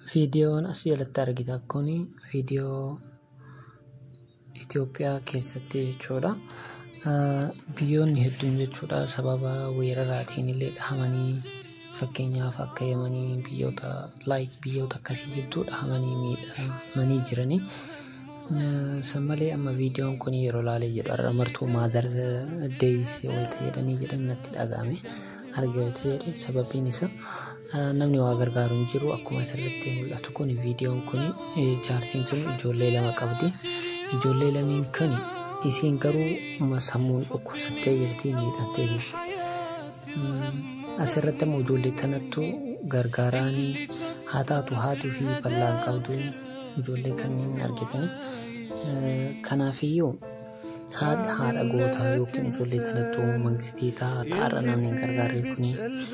Viidiyoon asii jalatti argitan kun viidiyoo Itoophiyaa keessatti jechuudha. Biyyoonni hedduun jechuudha sababa weeraraatiin illee dhahamanii fakkeenyaaf akka Yemanii biyyoota laayik biyyoota akkasii hedduu dhahamanii miidhamanii jiranii. San malee amma viidiyoon kun yeroo laalee jedhu har'a martuu maazar deeyis wayita jedhanii jedhan natti dhagahame arge wayita jedhe sababiin isaa namni waa gargaaru hin jiru akkuma asirratti mul'atu kun viidiyoon kun jaartiin tun ijoollee lama qabdi. Ijoollee lameen kan isiin garuu sammuun dhukkubsattee jirti miidhamtee jirti. Asirratti immoo ijoollee kanattu gargaaraanii haa taatu haatuu fi bal'aan qabdu ijoollee kanneen argitanii. Kanaafiyyuu haadha haadha gootaa yookiin ijoollee kanattu mangistii ta'arra namni hin gargaarre kuni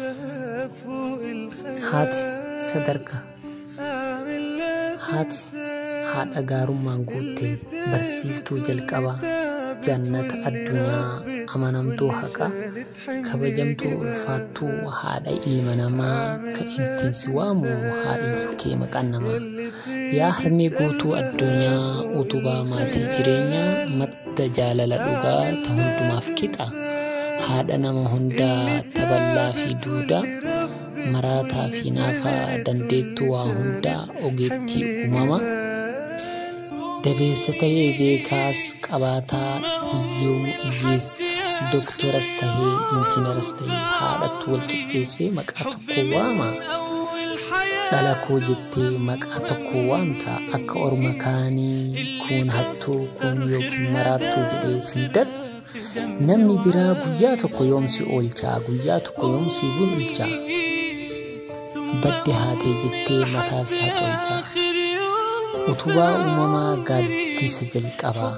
haati sadarkaa haati haadha gaarummaan guuttee barsiiftuu jalqabaa jannata addunyaa amanamtuu haqaa kabajamtuu ulfaattuu haadha ilma namaa kan ittiin si waamu haadhiyyuu kee maqaan namaa yaa harmee guutuu addunyaa utubaa maatii jireenyaa madda jaalala dhugaa ta hundumaaf qixa haadha nama hundaa taballaa fi duudaa maraataa fi naafaa dandeettuu waa hundaa ogeettii uumama. dabeessa tahee beekaas qabaataa hiyyoomu hiyyeessa dooktoras tahee injiinaras tahee haadhattu wal qixxeessee maqaa tokko waama dhala koo jettee maqaa tokko waamta akka orma kaanii kun hattuu kun yookiin maraattuu jedhee sindar namni biraa guyyaa tokko yoomsi oolchaa guyyaa tokko yoomsi bulchaa badde haatee jettee mataas haxoolchaa. utubaa uumamaa gaaddisa jalqabaa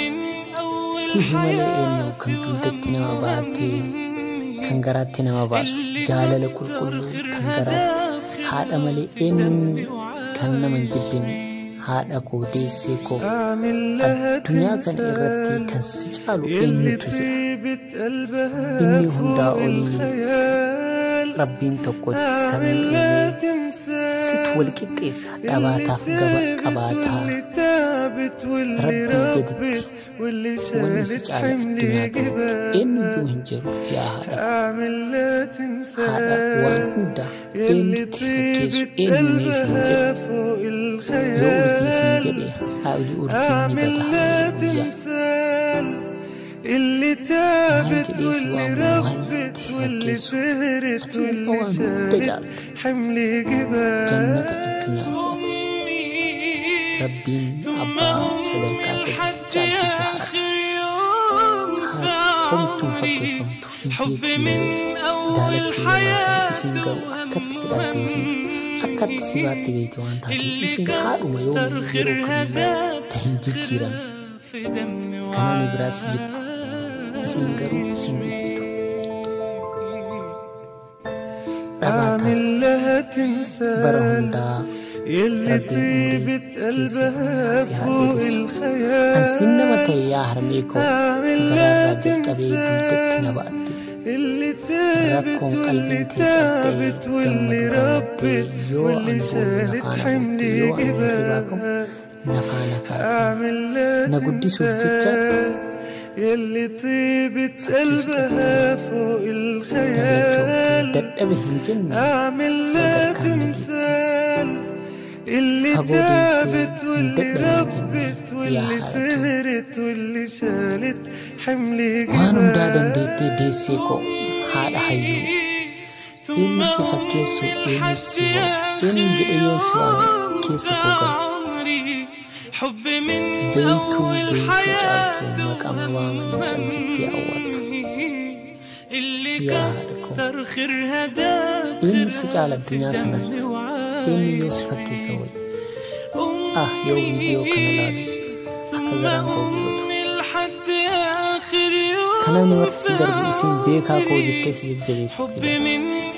sihi malee eenyu kan dugdatti nama baatee kan garaatti nama baasu jaalala qulqulluu kan garaatti haadha malee eenyuun kan nama hin jibbine haadha koo deessee koo addunyaa kana irratti kan si caalu eenyutu jira inni hundaa olii rabbiin tokko samii uumee situ wal qixxeessa dhabaataaf gaba qabaataa rabbii gaditti wanni si caala addunyaa kanatti eenyuyyuu hin jiru yaa haadha haadha waan hunda eenyutti fakkeessu eenyumee siin jedhu yoo urjii siin jedhe haadhi urjiin ni bata guyyaa maal jedhee si waamu maal si fakkeessu ati waan hunda caalta jannata addunyaati ati rabbiin abbaa sadarkaa sadii caalchise haadha haati homtuu fakkeeffamtu hiyyeettii daalattii lamaa isiin garuu akkatti si dhaltee fi akkatti si baatti beekte waan taateef isiin haadhuma yoo yeroo kamiyyuu ta hin jijjiiran kan namni biraas jibbu isiin garuu sin jibbitu dhabaataaf bara hundaa rabbiin umurii keessatti si haa dheeressu ansiin nama ta'e yaa harmee koo garaarraa jalqabee dugdatti na ba'atte rakkoon qalbiin tee cabdee gammadu gammaddee yoo ani boolu nafaana buutte yoo ani hirribaa qabu nafaana kaate na guddisuuf jecha يلي طيبة قلبها فوق الخيال dadhabe hin jenne أعمل لها sadarkaan nageetti تمثال اللي فقود تعبت انت واللي مدبر ربت الجنة. واللي يا حالته. سهرت واللي شالت حملي waan hundaa جبال dandeettee deessee koo haadha hayyuu eenyu si fakkeessu eenyu si hoo eenyu jedhe yoo si waame keessa koo gala حب من beeytuu أول beeytuu حياة caaltuu maqama waamanii caljittee awwaattu اللي yaa haadha koo كتر خيرها داب eenyu si caala addunyaa kanarra eenyu yoo si fakkeessa wayya ah yoo viidiyoo kana laalu akka garaan koo gubatu لحد آخر يوم kan namni marti si darbu isiin beekaa koo jettee si jajjabeessiti حب من